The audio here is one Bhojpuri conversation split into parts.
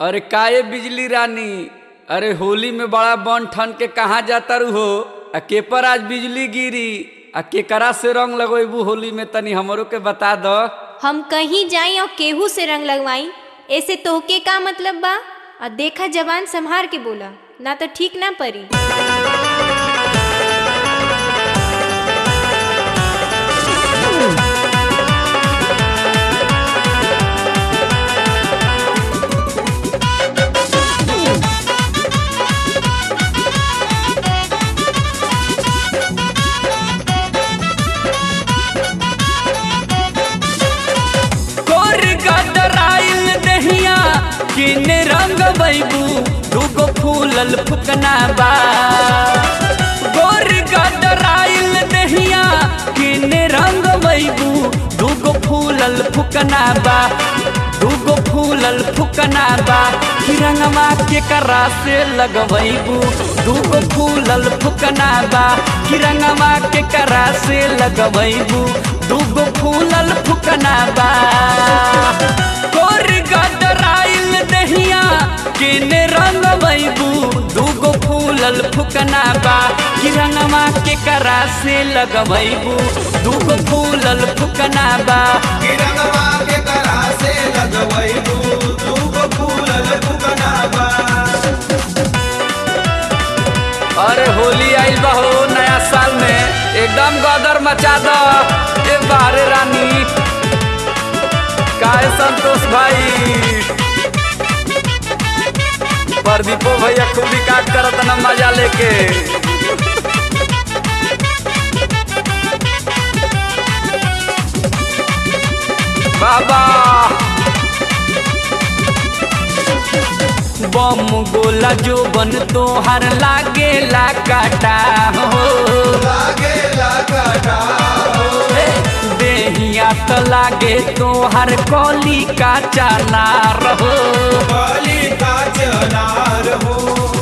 अरे काये बिजली रानी अरे होली में बड़ा बन ठन के कहाँ जाता रू हो आ के पर आज बिजली गिरी आ केकरा से रंग लगेबू होली में तनी हमरो के बता दो हम कहीं जाई और केहू से रंग लगवाई ऐसे तोहके का मतलब बा और देखा जवान संभार के बोला ना तो ठीक ना परी कोर गदराइल दहिया किने रंग बैबू दूगो फूलल फुकना बा गोर गदराइल दहिया किने रंग बैबू दूगो फूलल फुकना बा दूगो फूलल फुकना बा कि रंगवा के करा से लगवैबू दूगो फूलल फुकना बा कि रंगवा के करा से लगवैबू दूगो फूलल फुकना बा कोर गदराइल दहिया किने रंग बैबू दूगो फूलल फुकना बा कि रंगवा के करा से लगवैबू दूगो फूलल फुकना बा किरंगवा के करा से लगवैबू दूगो फूलल फुकना बा अरे होली आइल बा हो नया साल में एकदम गदर मचा दो ए बारे रानी काहे संतोष भाई प्रदीपो भैया खूब काट करत न मजा लेके बाबा बम गोला जो बन तोहर लागेला काटा हो लागे लगाटा देहिया तो लागे तोहर कौली का चाला रहो बलि का चनार हो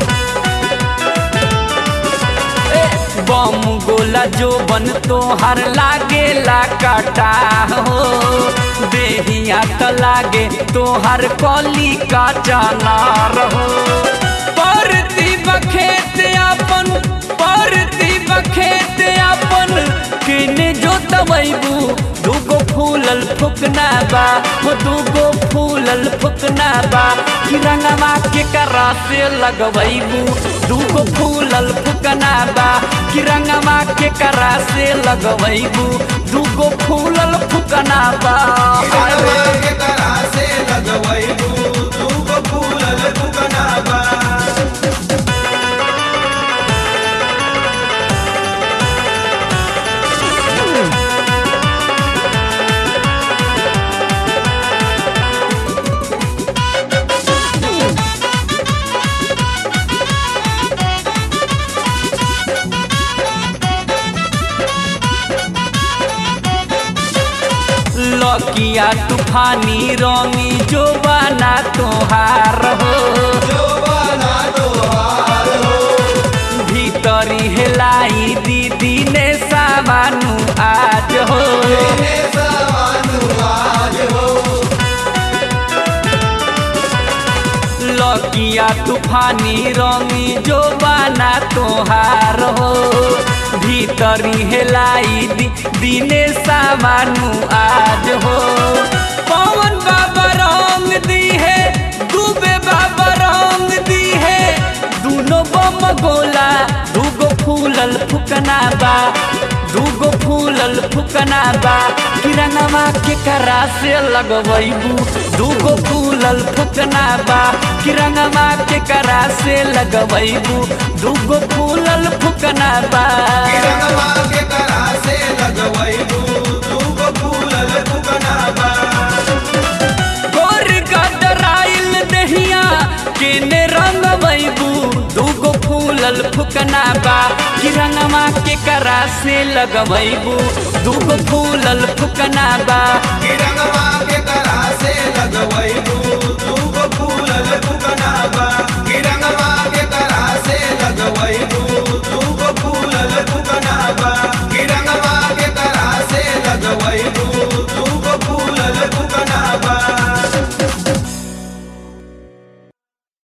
बम गोला जो बन तोहर लागेला काटा हो देहिया तो लागे तोहर कौली का चाला रहो परती बखेत अपन परती बखेत अपन किने जो तबैबू दूगो फूलल फुकना बा हो दूगो फूलल फुकना बा कि रंगवा के करा से लगवैबू दूगो फूलल फुकना बा कि रंगवा के करा से लगवैबू दूगो फूलल फुकना बा किरंगवा के करा से लगवैबू दूगो फूलल फुकना बा लकिया तूफानी रंगी जो बना तोहार हो जो बना तोहार हो भीतरी हेलाई दीदी ने सामानु आज हो तेरे सवानु आज हो लकिया तूफानी रंगी जो बना तोहार हो भीतरी हेलाई दी, दिने सामानु आज हो पवन बाबा रंग दी है डूबे बाबा रंग दी है दूनो बम गोला दूगो फूलल फुकना बा दूगो फूलल फुकना बा किरणवा के करा से लगवैबू दूगो फूलल फुकना बा किरणवा के करा से लगवैबू दूगो फूलल फुकना बा किरंगवा के करा से लगवैबू दूगो फूलल फुकना बा गोर गदराइल दहिया केने रंग बैबू दूगो फूलल फुकना बा किरणवा के करा से लगवैबू दूगो फूलल फुकना बा किरंगवा के करा से लगवैबू दूगो फूलल